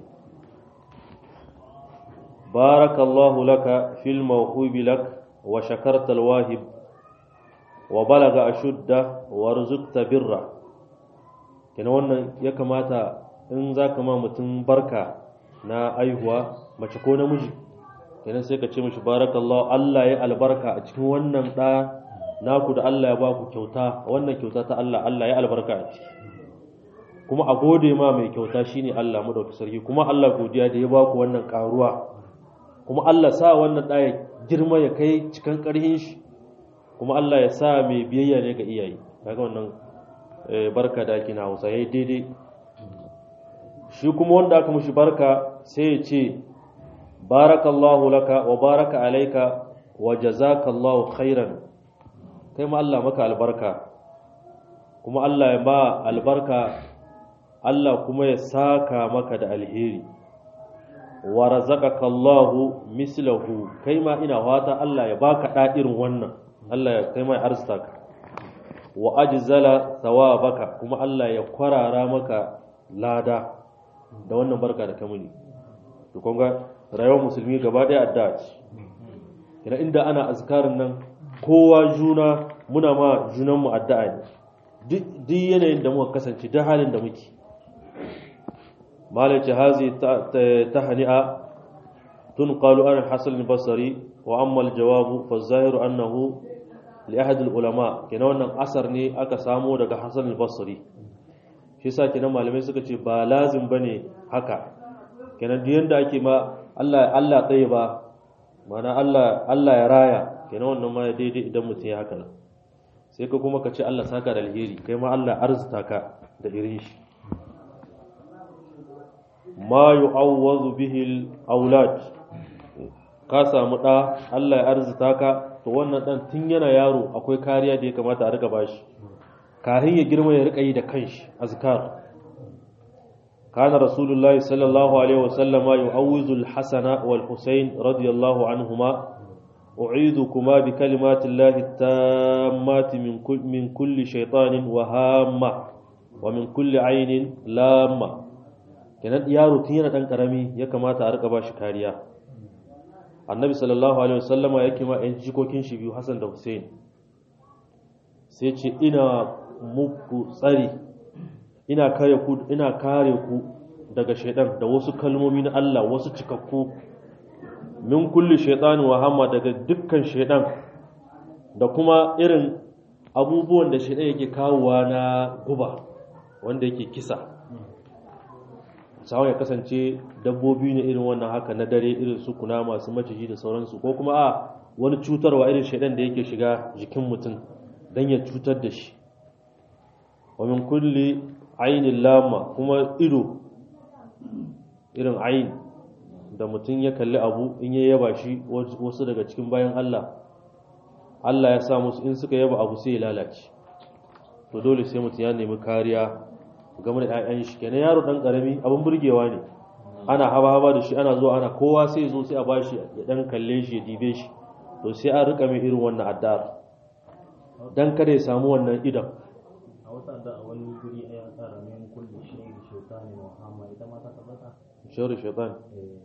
barakallahu laka fil mawhubi lak wa shakarta alwahib wa balaga ashudda wa rizqta birra kenan wannan ya kamata in zaka ma mutum barka na aihuwa mace ko namiji kenan sai ka ce mishi barakallahu Allah ya albarka a cikin wannan da naku da Allah ya ba ku kyauta wannan kyauta ta Allah Allah ya albarka a ciki kuma a gode ma mai kyauta shine Allah madaukakin sarki kuma Allah godiya da ya ba ku wannan karuwa kuma Allah sa wannan ɗaya girma ya kai cikan ƙarhin shi kuma Allah ya sa mai biyayya ne ga iyaye kaga wannan barka da ake na Hausa yayi daidai shi kuma wanda aka mushi barka sai ya ce barakallahu laka wa baraka alaika wa jazakallahu khairan kai ma Allah maka albarka kuma Allah ya ba albarka Allah kuma ya saka maka da alheri wa razaqaka Allahu mislahu kai ma ina fata Allah ya baka da irin wannan Allah ya kai ma ya arzuta ka wa ajzala thawabaka kuma Allah ya kwarara maka lada da wannan barka da kamuni to kun ga rayuwar musulmi gaba daya addu'a ce ina inda ana azkarin nan kowa juna muna ma junanmu addu'a ne duk yanayin da muka kasance duk halin da muke malaci hazi ta hani'a tun qalu an hasan al-basri wa amma al-jawabu fa zahiru annahu li ahad al-ulama kenan wannan asar ne aka samo daga hasan al-basri shi yasa kenan malamai suka ce ba lazim bane haka kenan duk yanda ake ma Allah Allah tsaye ba mana Allah Allah ya raya kenan wannan ma daidai idan mutum ya haka nan sai ka kuma ka ce Allah saka da alheri kai ma Allah arzuta ka da irin shi ma yu'awwazu bihi al-aulad ka samu da Allah ya arzuta ka to wannan dan tun yana yaro akwai kariya da ya kamata a rika bashi kafin ya girma ya rika yi da kanshi azkar كان رسول الله صلى الله عليه وسلم يعوذ الحسن والحسين رضي الله عنهما أعيذكما بكلمات الله التامات من كل, من كل شيطان وهامة ومن كل عين لامة kenan yaro tun yana dan karami ya kamata a rika ba shi kariya annabi sallallahu alaihi wasallama yake ma yan jikokin shi biyu Hassan da Hussein sai ce ina muku tsari ina kare ku ina kare ku daga shaidan da wasu kalmomi na Allah wasu cikakku min kulli shaytani wa hamma daga dukkan shaidan da kuma irin abubuwan da shaidan yake kawowa na guba wanda yake kisa sawa ya kasance dabbobi ne irin wannan haka na dare irin su kuna masu maciji da sauransu ko kuma a wani cutarwa irin shaidan da yake shiga jikin mutum don ya cutar da shi wa min kulli ainin lama kuma ido irin ain da mutum ya kalli abu in ya yaba shi wasu daga cikin bayan Allah Allah ya sa musu in suka yaba abu sai ya lalace to dole sai mutum ya nemi kariya game da 'ya'yan shi kenan yaro dan karami abin burgewa ne ana haba haba da shi ana zuwa ana kowa sai zo sai a bashi ya dan kalle shi ya dibe shi to sai an rika mai irin wannan addu'ar dan kada ya samu wannan idan a wata da a wani guri a yasa ramin kulli shi da shaitani wa hama ita ma ta tabbata shawar shaitan eh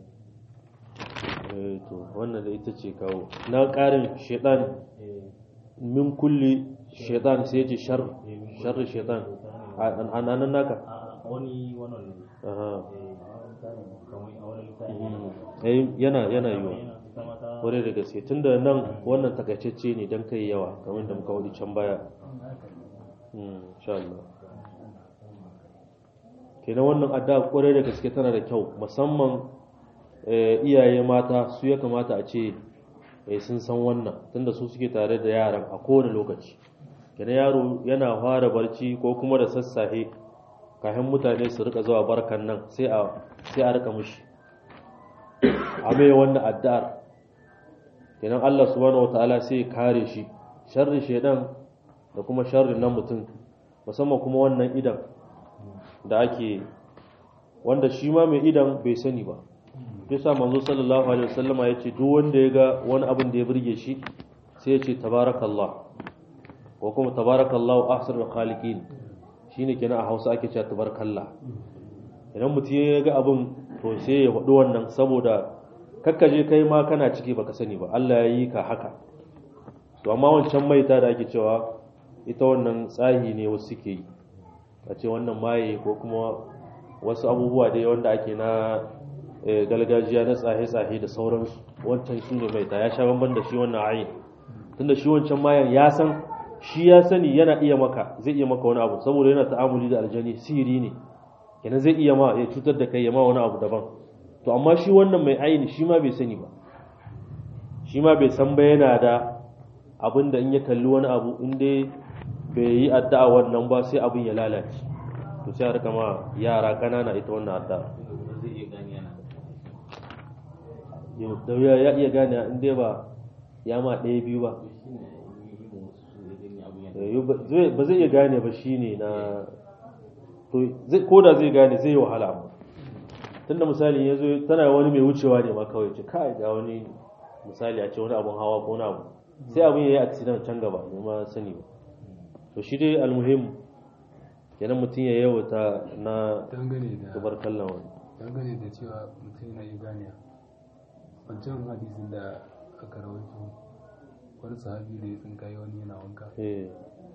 eh to wannan da ita ce kawo na ƙarin shaitan eh min kulli shaitan sai ce shar sharri shaitan a nan naka a wani wannan ne aha eh a wani tsari kamar a wani tsari eh yana yana yiwa yana ita ma ta kwarai da gaske tunda nan wannan takaitacce ne don kai yawa kamar da muka wadi can baya Mm, insha Allah kenan wannan addu'a kwarai da gaske tana da kyau musamman eh, iyaye mata su ya kamata a ce eh, sun san wannan tunda su suke tare da yaran a kowane lokaci kenan yaro yana fara barci ko kuma da sassafe kafin mutane su rika zuwa barkan nan sai a sai a rika mushi a mai wannan addu'ar kenan Allah subhanahu wataala sai ya kare shi sharri shedan da kuma sharri na mutum musamman kuma wannan idan da ake wanda shi ma mai idan bai sani ba yasa manzo sallallahu alaihi wasallama yace duk wanda ya ga wani abin da ya burge shi sai ya ce tabarakallah ko kuma tabarakallahu ahsanul khaliqin shine kenan a Hausa ake cewa tabarakallah idan mutum ya ga abin to sai ya faɗi wannan saboda kakkaje kai ma kana ciki baka sani ba Allah ya yi ka haka to amma wancan maita da ake cewa ita wannan tsahi ne wasu suke yi a ce wannan maye ko kuma wasu abubuwa dai wanda ake na eh, gargajiya na tsahe-tsahe da sauransu wancan su ne maita ya sha bamban da shi wannan ayin tunda shi wancan mayan ya san shi ya sani yana iya maka zai iya maka wani abu saboda yana ta'amuli da aljani sihiri ne kenan zai iya ma ya cutar da kai ya ma wani abu daban to amma shi wannan mai aini shi ma bai sani ba shi ma bai san ba yana da abin da in ya kalli wani abu in dai bai yi addu'a wannan ba sai abin ya lalace to sai a rika ma yara kanana ita wannan addu'a zai iya gani yana Yau, da wuya ya iya gane in dai ba ya ma ɗaya biyu ba Eh, yau ba zai- ba zai iya gane ba shine na to zai koda zai gane zai yi wahala amma tunda misali ya zo tana wani mai wucewa ne ma kawai ce kai ga wani misali a ce wani abun hawa ko wani abu sai abun ya yi accident can gaba ne ma sani ba to shi dai almuhim kenan mutum ya yawata na dangane da tubar kallon wani dangane da cewa mutum yana iya gane wancan hadisin da aka rawaito wani sahabi da ya tsinkaye wani yana wanka eh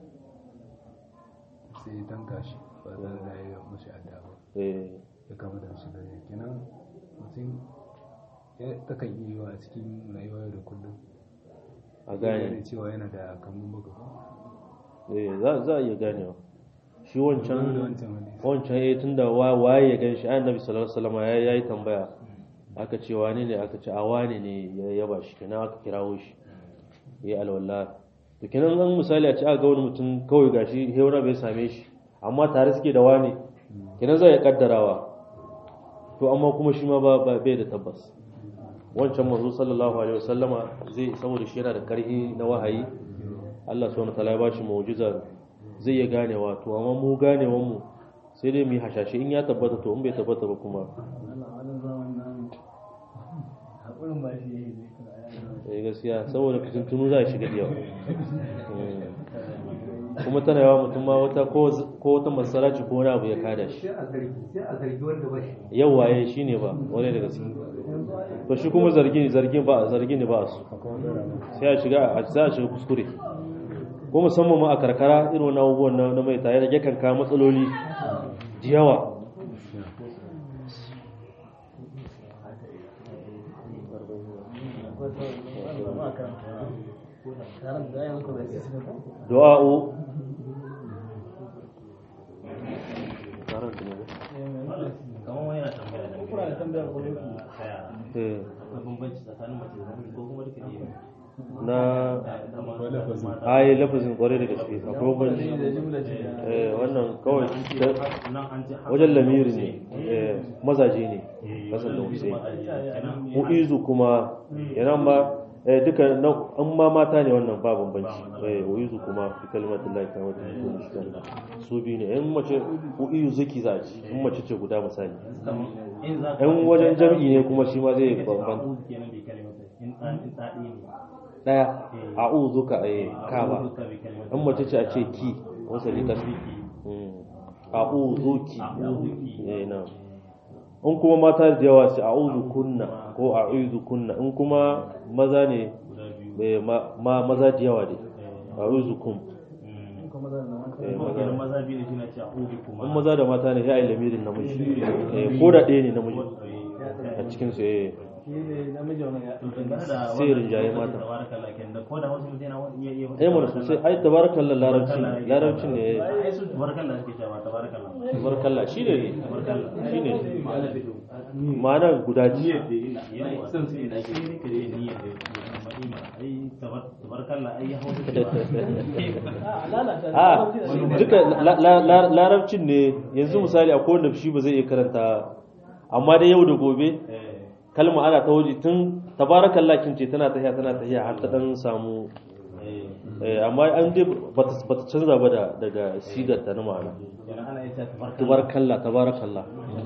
sai ya tanka shi ba tare da ya yi mashi adda ba eh ya kama da shi da kenan mutum ya takan iya yiwa a cikin rayuwa yau da kullum a ya gane cewa yana da kamun baka eh za za a iya ganewa shi da wancan wancan hadisi wancan eh tunda wa- waye ya gan shi annabi sallallahu alaihi wasallam ya yayi tambaya aka ce wani ne aka ce a wani ne ya yaba shi kenan aka kirawo shi yayi alwala to kenan an misali a ce aka ga wani mutum kawai gashi heura bai same shi amma tare suke da wani kenan zai ya kaddarawa to amma kuma shi ma ba ba- bai da tabbas wancan manzo sallallahu alaihi wasallama zai saboda shi yana da karhi na wahayi Allah subhanahu wataala ya bashi mu'jiza zai ya ganewa to amma mu ganewan mu sai dai mu yi hashashe in ya tabbata to in bai tabbata ba kuma haƙurin ba shi yi eh gaskiya saboda fitintunu za a shiga da yawa Mm. kuma tana yawa mutum ma wata ko ko wata masaraci ko wani abu ya kada shi sai a zargi sai a zargi wanda ba shi yau waye shine ba wani da gaske to shi kuma zargi zargin ba zargi ne ba su sai a shiga a sai a shiga kuskure ko musamman ma a karkara irin wannan abubuwan na na mai tare da yakan kawo matsaloli da yawa du'a'u kamar wani yana tambaya da Kuna da tambaya ko daga yake? yara eh, akwai bambanci tsakanin mace da namiji ko kuma duka ne na kamar lafazin ayi lafazin kwarai da gaske akwai banci eh wannan kawai da- nan an ce wajen lamiri ne eh, mazaje ne kasan da hussein mu'izu kuma yana ma eh, duka na an ma mata ne wannan ba bambanci eh mu'izu kuma fi kalmatin lahi kamar da mutum shi kan su biyu ne in mace mu'izu zaki za a ci in mace ce guda misali in wajen jam'i ne kuma shi ma zai bambanta daya a'udhuka eh ka ba in mace ce a ce ki wasa lika a'udhuki eh na in kuma mata da yawa sai a'udhu kunna ko a'udhu kunna in kuma maza ne eh, ma ma- maza da yawa ne a'udhu kum eh, maza maza biyu ne suna ce a'udhu kuma in maza da mata ne sai ai lamirin namiji eh, ko da ɗaya ne namiji a cikin su eh shi ne namiji wannan ya sai rinjaye mata. ko da wasu mutane wani iya iya eh mana sosai ai tabarakallah larabci ne larabci ne eh. ai su tabarakallah suke cewa tabarakallah tabarakallah shine tabarakallah shine ma'ana guda ji yawa san su da ake rika da niyyar da madina ai tabarakallah ai hausa ce ba lalata a duka la- la- la- larabcin ne yanzu misali akwai wanda shi ba zai iya karanta amma dai yau da gobe kalma ana ta waje tun tabarakallah kin ce tana tahiya tana tahiya har ta dan samu eh, amma an dai bata bata canza ba da daga sigar ta na ma'ana yana ana ita tabarakallah tabarakallah tabarakallah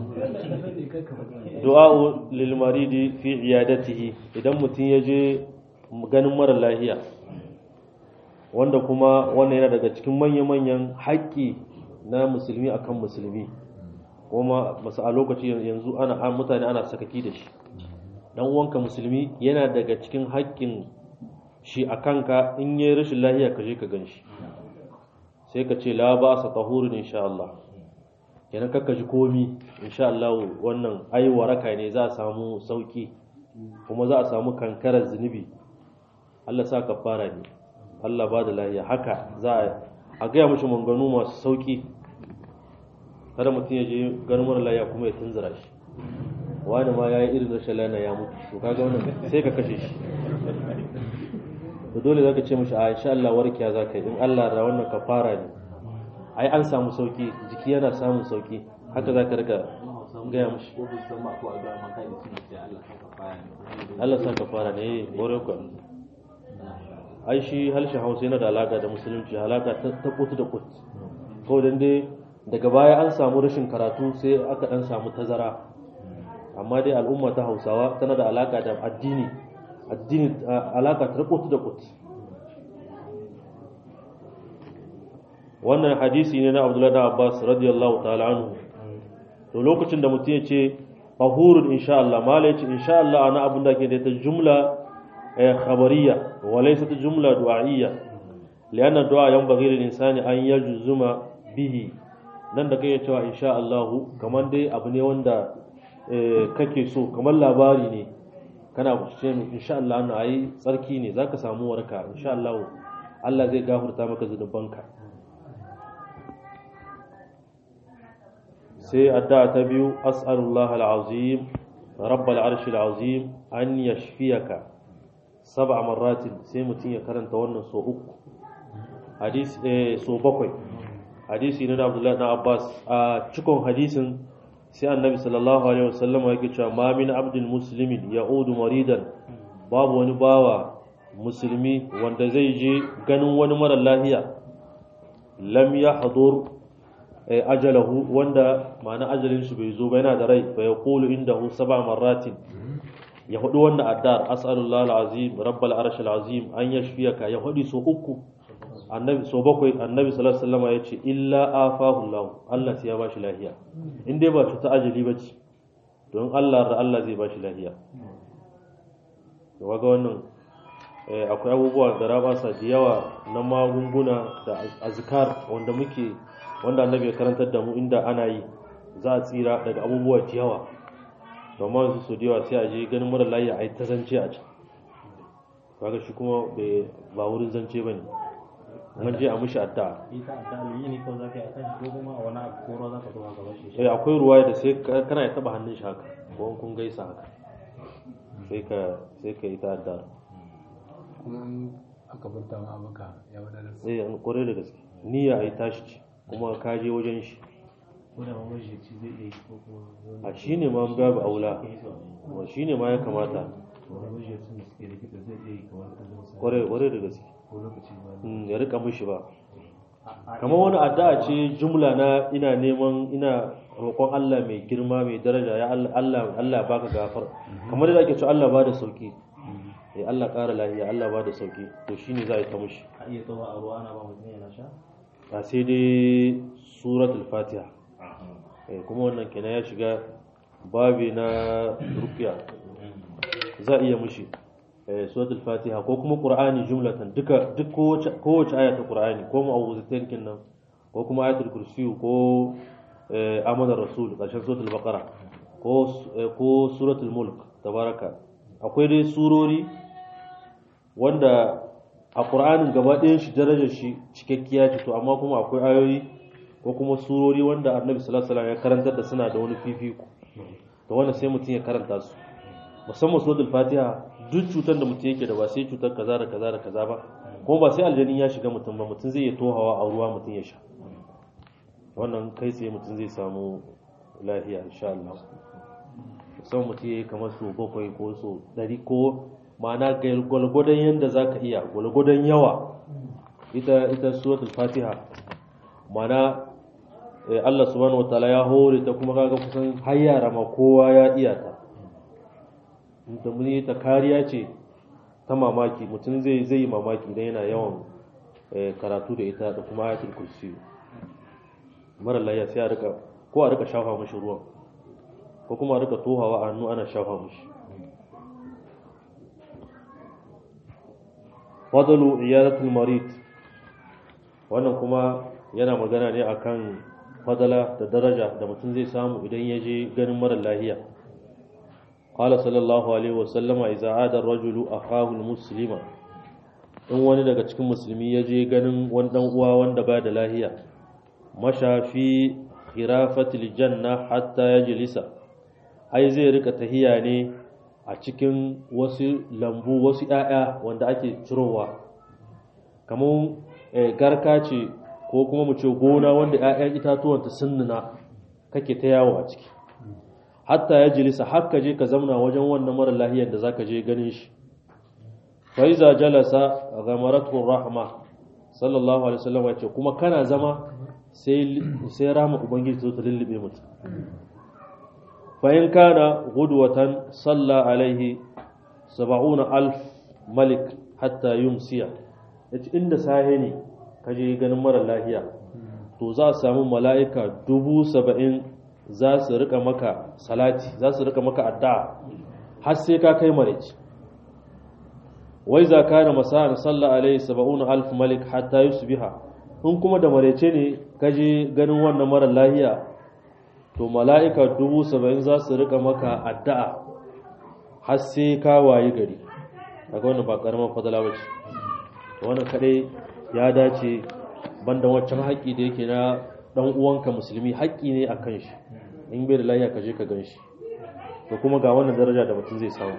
du'a'u lil maridi fi iyadatihi idan mutum ya je ganin mara lahiya wanda kuma wannan yana daga cikin manya-manyan haƙƙi na musulmi akan musulmi kuma masu a lokaci yanzu ana an mutane ana sakaki da shi dan uwanka musulmi yana daga cikin haƙƙin shi a kanka in yi rashin lahiya ka je ka gan shi sai ka ce la ba sa tahurun insha Allah kenan kakka ji komi insha Allah wannan ai waraka ne za a samu sauki kuma za a samu kankarar zunubi Allah sa kafara ne Allah ba da lahiya haka za a a gaya mashi manganu masu sauki kada mutum ya je ganin mara lafiya kuma ya tunzura shi wani ma ya yi irin rashin lana ya mutu to kaga wannan sai ka kashe shi to dole zaka ce mishi a insha Allah warkiya zaka yi in Allah da wannan kafara ne ai an samu sauki jiki yana samun sauki haka zaka rika gaya mishi ko bu san ma ko a ga maka da shi sai Allah ka fara ne Allah sa kafara ne gore ku ai shi halshen Hausa yana da alaka da musulunci alaka ta ta kutu da kut ko dan dai daga baya an samu rashin karatu sai aka dan samu tazara amma dai al'umma ta Hausawa tana da alaka da addini addini alaka ta kutu da kut wannan hadisi ne na Abdullah da Abbas radiyallahu ta'ala anhu to lokacin da mutum ya ce tahurun insha Allah mala ya ce insha Allah ana abin da ke da ta jumla khabariya wa laysa ta jumla du'a'iyya lianna du'a yanbaghi lil insani an yajzuma bihi nan da kai cewa insha Allah kamar dai abu ne wanda kake so kamar labari ne kana ce insha Allah na ayi tsarki ne zaka samu warka insha Allah Allah zai gafarta maka zunubanka sai addu'a ta biyu as'alullah al'azim rabbal arshi al'azim an yashfiyaka sab'a marratin sai mutum ya karanta wannan so uku hadisi eh so bakwai hadisi ne na Abdullah na Abbas a cikon hadisin sai annabi sallallahu alaihi wasallam yake cewa ma min abdin muslimin ya'udu maridan babu wani bawa musulmi wanda zai je ganin wani mara lafiya lam yahdur ajalahu wanda ma'ana ajalin shi bai zo ba yana da rai fa yaqulu indahu sab'a marratin ya hudu wannan addar as'alullah alazim rabbal arsh alazim an yashfiyaka ya hudu so uku annabi so bakwai annabi sallallahu alaihi wasallam yace illa afahu allah Allah sai ya bashi lafiya in dai ba cuta ajali bace don Allah da Allah zai bashi lafiya to kaga wannan akwai abubuwa da rabasa da yawa na magunguna da azkar wanda muke wanda annabi ya karantar da mu inda ana yi za a tsira daga abubuwa da yawa domin su so da yawa sai a je ganin mara layi a yi ta zance a can kaga shi kuma ba wurin zance ba ne mun je a mushi addu'a ita da yi ne kawai zaka yi akan shi ko kuma a wani abu ko ruwa zaka zuwa gaba shi eh akwai ruwa da sai kana ya taba hannun shi haka ko kun gaisa haka sai ka sai ka yi ta addu'a kuma in aka furta ma maka ya wadatar eh an kore da gaske niyya ai tashi ce kuma ka je wajen shi ko da mamajiyaci zai iya yi ko kuma a shine ma babu aula wa shine ma ya kamata mamajiyacin da suke likita zai iya yi kamar kullum sa kware kware da gaske ko lokaci ba Mm, ya rika mishi ba kamar wani addu'a ce jumla na ina neman ina roƙon Allah mai girma mai daraja ya Allah Allah Allah baka gafar kamar da ake cewa Allah ba da sauki eh Allah ƙara lafiya Allah ba da sauki to shine za a yi ta mishi a iya tsawa a ruwa ana ba mutum yana sha a sai dai suratul fatiha eh kuma wannan kenan ya shiga babi na ruqya za a iya mishi eh suratul fatiha ko kuma qur'ani jumlatan duka duk kowace kowace aya ta qur'ani ko mu'awwizatain kinnan ko kuma ayatul kursiyu ko eh amanar rasul karshen suratul baqara ko eh, ko suratul mulk tabaraka akwai dai surori wanda a qur'anin gaba ɗayan shi darajar shi cikakkiya ce to amma kuma akwai ayoyi ko kuma surori wanda annabi sallallahu alaihi wasallam ya karantar da suna da wani fifiko to wannan sai mutum ya karanta su musamman suratul fatiha duk cutar da mutum yake da ba sai cutar kaza da kaza da kaza ba kuma ba sai aljanin ya shiga mutum ba mutum zai iya tohawa a ruwa mutum ya sha wannan kai tsaye mutum zai samu lafiya insha Allah musamman mutum ya yi kamar so bakwai ko so ɗari ko ma'ana ga gwalgwadon yadda za ka iya gwalgwadon yawa ita ita suratul fatiha ma'ana eh, Allah subhanahu wataala ya hore ta kuma kaga kusan har yara ma kowa ya iya ta da muni ta kariya ce ta mamaki mutum zai zai yi mamaki idan yana yawan eh, karatu da ita da kuma ayatul kursi mara layya sai a rika ko a rika shafa mashi ruwan ko kuma a rika tohawa a hannu ana shafa mashi fadalu iyadatul marid wannan kuma yana magana ne akan fadala da daraja da mutum zai samu idan ya je ganin mara lahiya qala sallallahu alaihi wasallama idza ada ar-rajulu akahu al-muslima in wani daga cikin musulmi ya je ganin wani dan uwa wanda ba da lahiya masha fi khirafatil janna hatta yajlisa ai zai rika tahiya ne a cikin wasu lambu wasu ƴaƴa wanda ake cirowa kamar garka ce ko kuma mu ce gona wanda ƴaƴan itatuwanta sun nuna kake ta yawo a ciki hatta ya jilisa har ka je ka zamna wajen wannan mara lahiyar da zaka je ganin shi fa iza jalasa ghamaratu rahma sallallahu alaihi wasallam yace kuma kana zama sai sai rahma ubangiji ta lullube mutum fa in kana gudwatan salla alaihi 70000 malik hatta yumsiya yace inda sahe ne ka je ganin mara lahiya to za a samu mala'ika dubu saba'in za su rika maka salati za su rika maka addu'a har sai ka kai maraici wai za ka na masa'an sallah alaihi saba'un alf malik hatta yusbiha in kuma da maraice ne ka je ganin wannan mara lahiya to mala'ika dubu saba'in za su rika maka addu'a har sai ka wayi gari daga wannan ba karaman fadala ba ce wannan kadai ya dace banda waccan haƙƙi da yake na ɗan uwanka musulmi haƙƙi ne a kan shi in bai da lafiya ka je ka gan shi to kuma ga wannan daraja da mutum zai samu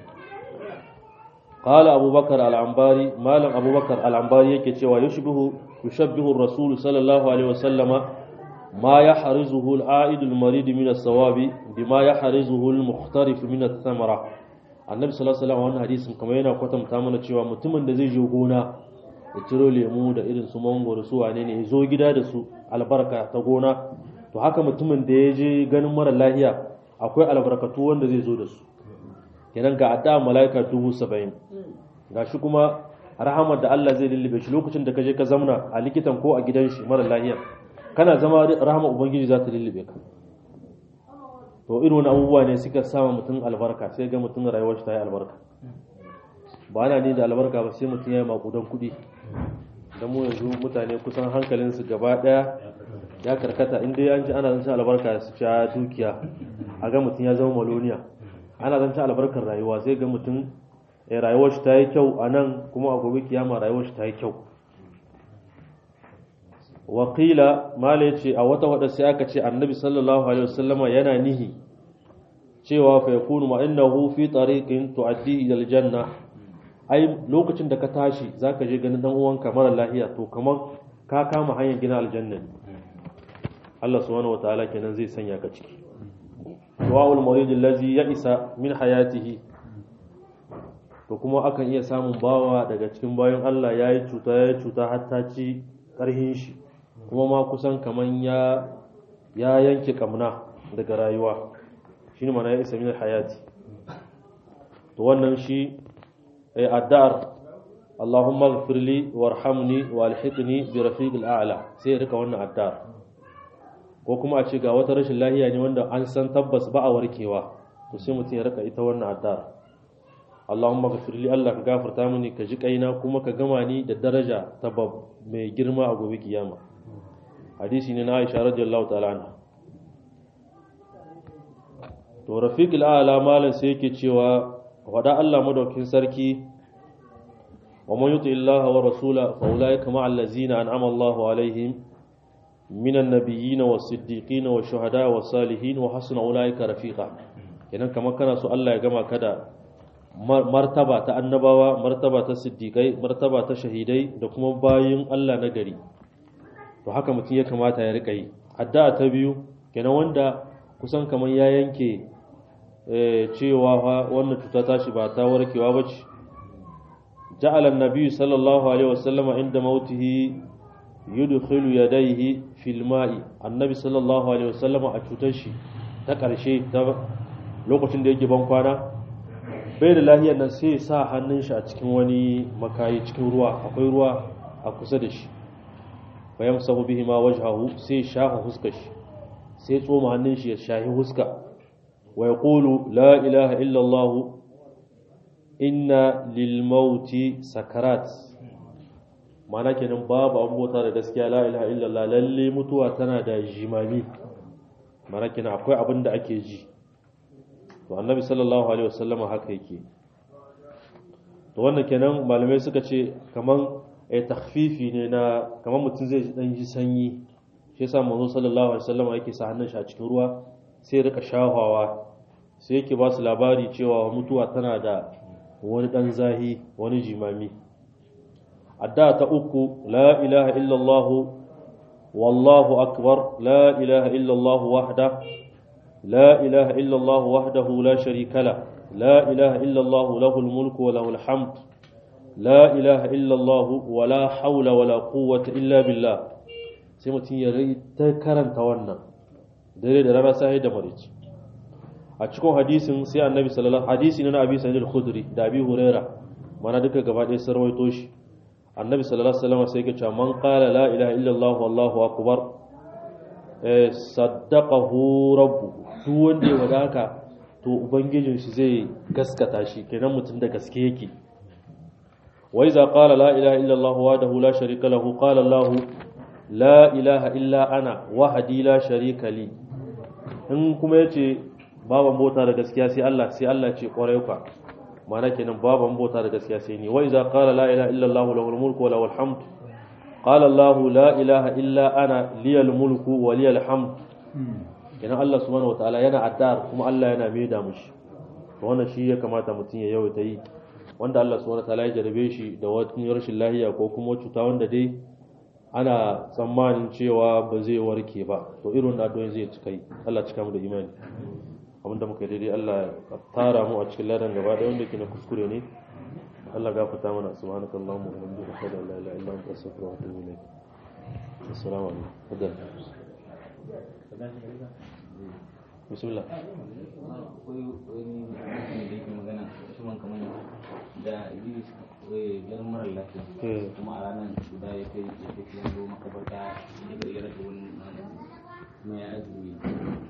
qala abubakar al-anbari malam abubakar al-anbari yake cewa yushbihu yushabbihu ar-rasul sallallahu alaihi wasallama ma yahrizuhu al-a'id al-marid min as-sawabi bima yahrizuhu al-mukhtarif min ath-thamara annabi sallallahu alaihi wasallam wannan hadisin kamar yana kwatanta mana cewa mutumin da zai je gona ya ciro lemu da irin su mangoro su wane ne ya zo gida da su albarka ta gona to haka mutumin da ya je ganin mara lahiya akwai albarkatu wanda zai zo da su kenan ga adda malaika dubu saba'in ga shi kuma rahamar da Allah zai lullube shi lokacin da ka je ka zamna a likitan ko a gidan shi mara lahiya kana zama rahamar ubangiji za ta lullube ka to irin wani abubuwa ne suka sama mutum albarka sai ga mutum rayuwar shi ta yi albarka ba ana ne da albarka ba sai mutum ya yi makudan kuɗi da mu yanzu mutane kusan hankalinsu gaba ɗaya ya karkata inda an ji ana zancen albarka su sha dukiya a ga mutum ya zama maloniya ana zancen albarkar rayuwa sai ga mutum ya rayuwar shi ta yi kyau a nan kuma a gobe kiyama rayuwar shi ta yi kyau wakila mala ce a wata wada sai aka ce annabi sallallahu alaihi wasallama yana nihi cewa fa yakunu ma innahu fi tariqin tu'addi ila aljanna ai lokacin da ka tashi zaka je ganin dan uwanka mara lafiya to kamar ka kama hanyar gina aljanna Allah subhanahu wataala kenan zai sanya ka ciki du'aul marid allazi ya'isa min hayatihi to kuma akan iya samun bawa daga cikin bayan Allah yayi cuta yayi cuta har ta ci karhin shi kuma ma kusan kaman ya ya yanke kamna daga rayuwa shine mana ya isa min hayati to wannan shi ay addar Allahumma ighfir li warhamni walhiqni bi rafiqil a'la sai rika wannan addar ko kuma a ce ga wata rashin lahiya ne wanda an san tabbas ba a warkewa to sai mutum ya rika ita wannan addar Allahumma ighfir li Allah ka gafarta mini ka ji kaina kuma ka gama ni da daraja ta mai girma a gobe kiyama hadisi ne na Aisha radiyallahu ta'ala anha to rafiqul a'la malan sai yake cewa wada Allah madaukin sarki wa man yuti Allah wa rasula fa ulaika ma'al ladzina an'ama Allahu alaihim minan nabiyyin was siddiqin was shuhada was salihin wa hasuna ulaika rafiqa kenan kamar kana so Allah ya gama ka da martaba ta annabawa martaba ta siddiqai martaba ta shahidai da kuma bayin Allah na gari to haka mutum ya kamata ya rika yi addu'a ta biyu kenan wanda kusan kamar ya yanke cewa wannan cuta tashi ba ta warkewa ba ce ja'ala an-nabi sallallahu alaihi wasallama inda mautihi yudkhilu yadayhi fil ma'i annabi sallallahu alaihi wasallama a cutar shi ta karshe ta lokacin da yake ban kwana bai da lahiyar nan sai sa hannun shi a cikin wani makayi cikin ruwa akwai ruwa a kusa da shi bayan sahu bihi ma wajhahu sai shafa huskar shi sai tsoma hannun shi ya shahi huska wa yaqulu la ilaha illa allah inna lil mauti sakarat mana kenan babu an bota da gaskiya la ilaha illa allah lalle mutuwa tana da jimami mana kenan akwai abin da ake ji to annabi sallallahu alaihi wasallam haka yake to wannan kenan malamai suka ce kaman eh takhfifi ne na kaman mutum zai dan ji sanyi shi yasa manzo sallallahu alaihi wasallam yake sa hannun shi a cikin ruwa sai rika shahawa sai yake ba su labari cewa mutuwa tana da wani dan zahi wani jimami adda ta uku la ilaha illallah wallahu akbar la ilaha illallah wahda la ilaha illallah wahdahu la sharika la la ilaha illallah lahul mulku wa lahul hamd la ilaha illallah wa la hawla wa la quwwata illa billah sai mutum ya rai ta karanta wannan dare da rana sai da marici a cikin hadisin sai annabi sallallahu hadisi na abi sa'id al-khudri da abi huraira mana duka gaba ɗaya sun rawaito shi annabi sallallahu alaihi wasallam sai ya ce man qala la ilaha illallah wallahu akbar eh saddaqahu rabbu duk wanda ya wadaka to ubangijin shi zai gaskata shi kenan mutum da gaske yake wa iza qala la ilaha illallah wahdahu la sharika lahu qala allah la ilaha illa ana wahdi la sharika li in kuma yace baban bota da gaskiya sai Allah sai Allah ce kwarai ka mana kenan baban bota da gaskiya sai ni wa iza qala la ilaha illa Allah lahul mulku wa lahul hamd qala Allah la ilaha illa ana liyal mulku wa liyal hamd kenan Allah subhanahu wataala yana addar kuma Allah yana maida mushi to wannan shi ya kamata mutum ya yawaita yi wanda Allah subhanahu wataala ya jarabe shi da wani rashin lahiya ko kuma cuta wanda dai ana tsammanin cewa ba zai warke ba to irin addu'o'in zai cika yi Allah cika mu da imani abin da muka yi daidai Allah ya tara mu a cikin ladan gaba ɗaya wanda ke na kuskure ne Allah gafarta mana subhanaka allahumma wa bihamdika ashhadu an la ilaha illa anta astaghfiruka wa atubu ilayk assalamu alaikum fadal bismillah akwai wani mutum da yake magana usman kamar da idris garin mara lafiya eh kuma a ranar guda ya kai ya kai yanzu makabarta ya kai ya rasa wani mai azumi